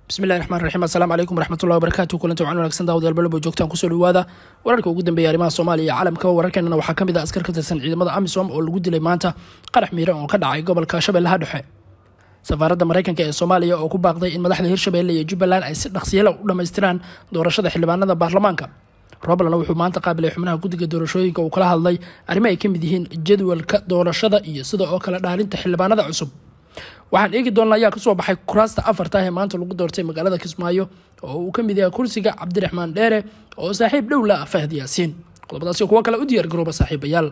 bismillahi raxmaan raxiim assalaamu calaykum waraxmatullahi wabarakatu kulanti wacan wanaagsan daawadayaal balabo joogtaan kusoo dhawaada wararka ugu dambeeya arrimaha soomaaliya iyo caalamkaba wararkeenana waxaa ka mid ah askar ka tirsan ciidamada amisom oo lagu dilay maanta qarax miiran oo ka dhacay gobolka shabeellaha dhexe safaaradda maraykanka ee soomaaliya oo ku baaqday in madaxda hirshabeelle iyo jubbaland ay si dhaqsiyala u dhammaystiraan doorashada xildhibaanada baarlamaanka robland wuxuu maanta qaabilay xubnaha guddiga doorashooyinka uu kala hadlay arrimo ay ka mid yihiin jadwalka doorashada iyo sida oo kale dhaalinta xildhibaanada cusub waxaan eegi doonna ayaa kasoo baxay kuraasta afarta ee maanta lagu doortay magaalada kismaayo oo uu ka mid yahay kursiga cabdiraxmaan dheere oo saaxiib dhow la ah fahd yaasiin qodobadaasi kuwo kale u diyaar garooba saaxiibayaal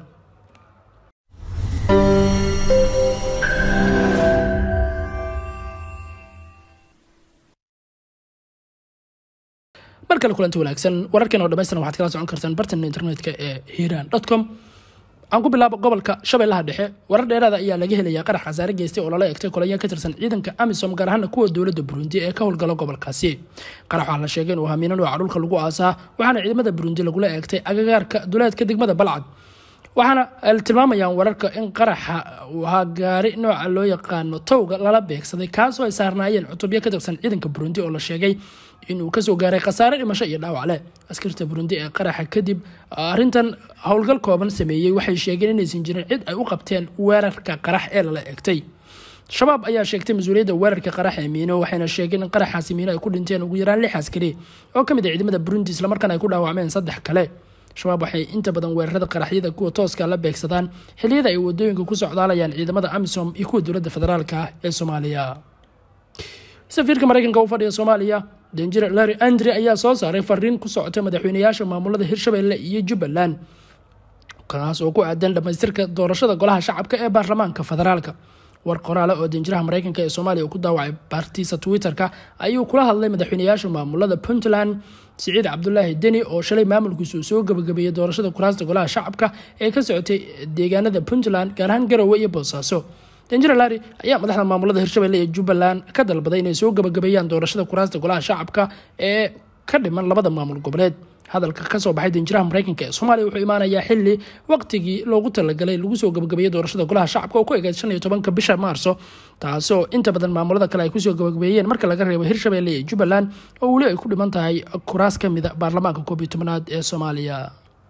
mar kale kulanti wanaagsan wararkan oo dhamaystiran waxaad kala socon kartaan bartan internetka ee hiiraan com aan ku bilaabo gobolka shabeellaha dhexe warar dheeraada ayaa laga helayaa qarax khasaare geystay oo lala egtay kolaya ka tirsan ciidanka amisom gaar ahaana kuwa dowladda burundi ee ka howlgala gobolkaasi qarax waxaa la sheegay inuu hamiino nooca dhulka lagu aasaa waxaana ciidamada burundi lagula eegtay agagaarka duleedka degmada balcad waxaana tilmaamayaan wararka in qaraxa uu ahaa gaari nooca loo yaqaano towga lala beegsaday kaasoo ay saarnaayeen cutubyo ka tirsan ciidanka burundi oo la sheegay inuu kasoo gaaray khasaare dhimasho iyo dhaawac leh askarta burundi ee qaraxa kadib arintan howlgal kooban sameeyey waxay sheegeen inaysan jirin cid ay u qabteen weerarka qarax ee lala egtay shabaab ayaa sheegtay mas-uuliyadda weerarka qarax ee miino waxayna sheegeen in qaraxaasi miino ay ku dhinteen ugu yaraan lix askari oo ka mid ah ciidamada burundi islamarkaana ay ku dhaawacmeen saddex kale shabaab waxay inta badan weerarada qaraxyada kuwa tooska la beegsadaan xiliyada ay wadooyinka ku socdaalayaan ciidamada amisom iyo kuwa dowladda federaalk ah ee soomaaliya safiirka maraykanka u fadhiya soomaaliya danjir larry andre ayaa soo saaray fariin ku socota madaxweynayaasha maamulada hirshabelle iyo jubbaland kaas oo ku aadan dhamaystirka doorashada golaha shacabka ee baarlamaanka federaalka war qoraale oo danjiraha maraykanka ee soomaaliya uu ku daawacay baartiisa twitter-ka ayuu kula hadlay madaxweynayaasha maamulada puntland siciid cabdulaahi deni oo shalay maamulkiisu uu soo gabagabeeyey doorashada kuraasta golaha shacabka ee ka socotay deegaanada puntland gaar ahaan garowe iyo boosaaso danjira lari ayaa madaxda maamulada hirshabelle iyo jubbaland ka dalbaday inay soo gabagabeeyaan doorashada kuraasta golaha shacabka ee ka dhiman labada maamul goboleed hadalka kasoo baxay danjiraha maraykanka ee soomaaliya wuxuu imaanayaa xili waqtigii loogu talagalay lagu soo gabagabeeyey doorashada golaha shacabka oo ku egeed shan iyo tobanka bisha maarso taasoo inta badan maamulada kale ay kusoo gabagabeeyeen marka laga reebo hirshabelle iyo jubbaland oo weli ay ku dhiman tahay kuraas ka mida baarlamaanka koob iyo tobanaad ee soomaaliya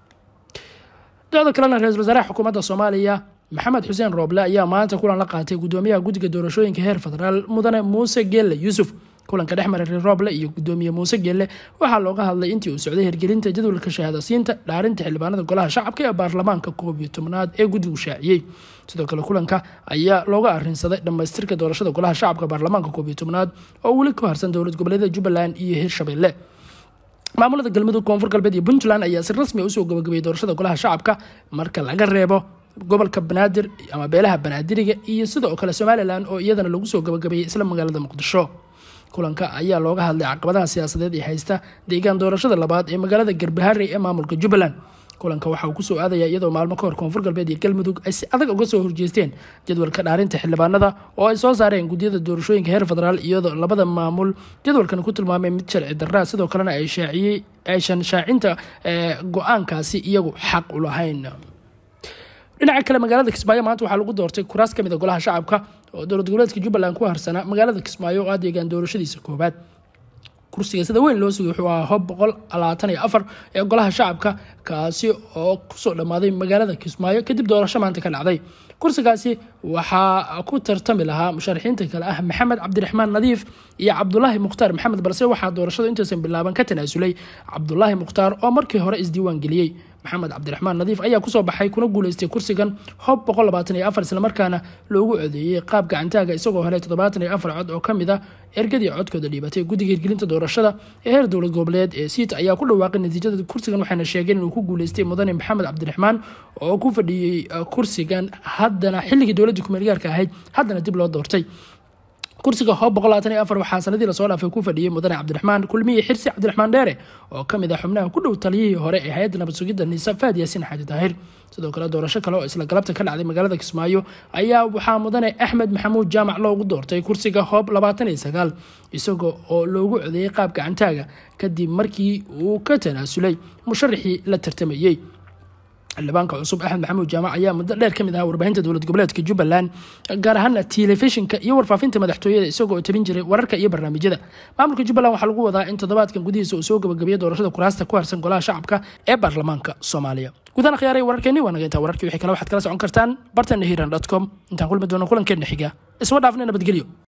docda kalena ra-isul wasaaraha xukuumadda soomaaliya maxamed xuseen rooble ayaa maanta kulan la qaatay gudoomiyaha guddiga doorashooyinka heer federaal mudane muuse geelle yuusuf kulanka dhex maray rooble iyo gudoomiye muuse geelle waxaa looga hadlay intii uu socday hirgelinta jadwalka shahaadasiinta dhaarinta xildhibaanada golaha shacabka ee baarlamaanka koob iyo tobnaad ee guddigu shaaciyey sidoo kale kulanka ayaa looga arinsaday dhammaystirka doorashada golaha shacabka baarlamaanka koob iyo tobnaad oo weli ku harsan dowlad goboleedyada jubbaland iyo hirshabelle maamulada galmudug koonfur galbeed iyo puntland ayaa si rasmi usoo gabagabeeyey doorashada golaha shacabka marka laga reebo gobolka banaadir ama beelaha banaadiriga iyo sidoo kale somalilan oo iyadana lagu soo gabagabeeyey isla magaalada muqdisho kulanka ayaa looga hadlay caqabadaha siyaasadeed ee haysta deegaan doorashada labaad ee magaalada garbaharey ee maamulka jubbaland kulanka waxa uu kusoo aadaya iyadoo maalmo kahor koonfur galbeed iyo galmudug ay si adag uga soo horjeesteen jadwalka dhaarinta xildhibaanada oo ay soo saareen guddiyada doorashooyinka heer federaal iyadoo labada maamul jadwalkan ku tilmaamay mid sharci daraa sidoo kalena ay shaaciyey aysan shaacinta go-aankaasi iyagu xaq u lahayn dhinaca kale magaalada kismaayo maanta waxaa lagu doortay kuraas kamid a golaha shacabka oo dowlad goboleedka jubbaland ku harsanaa magaalada kismaayo oo ah deegaan doorashadiisa koobaad kursiga sida weyn loo sugay wuxuu ahaa hob boqol labaatan iyo afar ee golaha shacabka kaasi oo kusoo dhammaaday magaalada kismaayo kadib doorasho maanta ka dhacday kursigaasi waxaa ku tartami lahaa musharaxiinta kale ah maxamed cabdiraxmaan nadiif iyo cabdulaahi mukhtaar maxamed balse waxaa doorashada intaysan bilaaban ka tanaasulay cabdulaahi mukhtaar oo markii hore isdiiwaan geliyey maxamed cabdiraxmaan nadiif ayaa kusoo baxay kuna guuleystay kursigan hob boqol labaatan iyo afar islamarkaana loogu codeeyey qaab gacantaaga isagoo helay toddobaatan iyo afar cod oo ka mid a ergadii codkooda dhiibatay guddiga hirgelinta doorashada ee heer dowlad goboleed ee siit ayaa ku dhawaaqay natiijada kursigan waxayna sheegeen inuu ku guuleystay mudane maxamed cabdiraxmaan oo ku fadhiyey kursigan haddana xilligii dowladda kumeelgaarka ahayd haddana dib loo doortay kursiga hoob boqol labaatan iyo afar waxaa sanadii lasoo dhaafay ku fadhiyey mudane cabdiraxmaan kulmiye xirsi cabdiraxmaan dheere oo ka mid ah xubnaha ku dhow taliyihii hore ee hay-adda nabad sugidda niisa faad yaasiin xaaji daahir sidoo kale doorasho kale oo isla galabta ka dhacday magaalada kismaayo ayaa waxaa mudane axmed maxamuud jaamac loogu doortay kursiga hoob labaatan iyo sagaal isaga oo loogu codeeyey qaab gacantaaga kadib markii uu ka tanaasulay musharaxii la tartamayey xildhibaanka cusub axmed maxamuud jaamac ayaa muddo dheer ka mid ahaa warbaahinta dowlad goboleedka jubbaland gaar ahaana telefishinka iyo warfaafinta madaxtooyada isagoo tabin jiray wararka iyo barnaamijyada maamulka jubbaland waxaa lagu wadaa in toddobaadkan gudihiisa uu soo gabagabeeyo doorashada kuraasta ku harsan golaha shacabka ee baarlamaanka soomaaliya gudahaan khiyaaray wararkeeni waa naga intaa wararkii wixii kale waxaad kala socon kartaan bartana hiran com intaan kulmi doono kulankeena xiga isma dhaafna nabadgelyo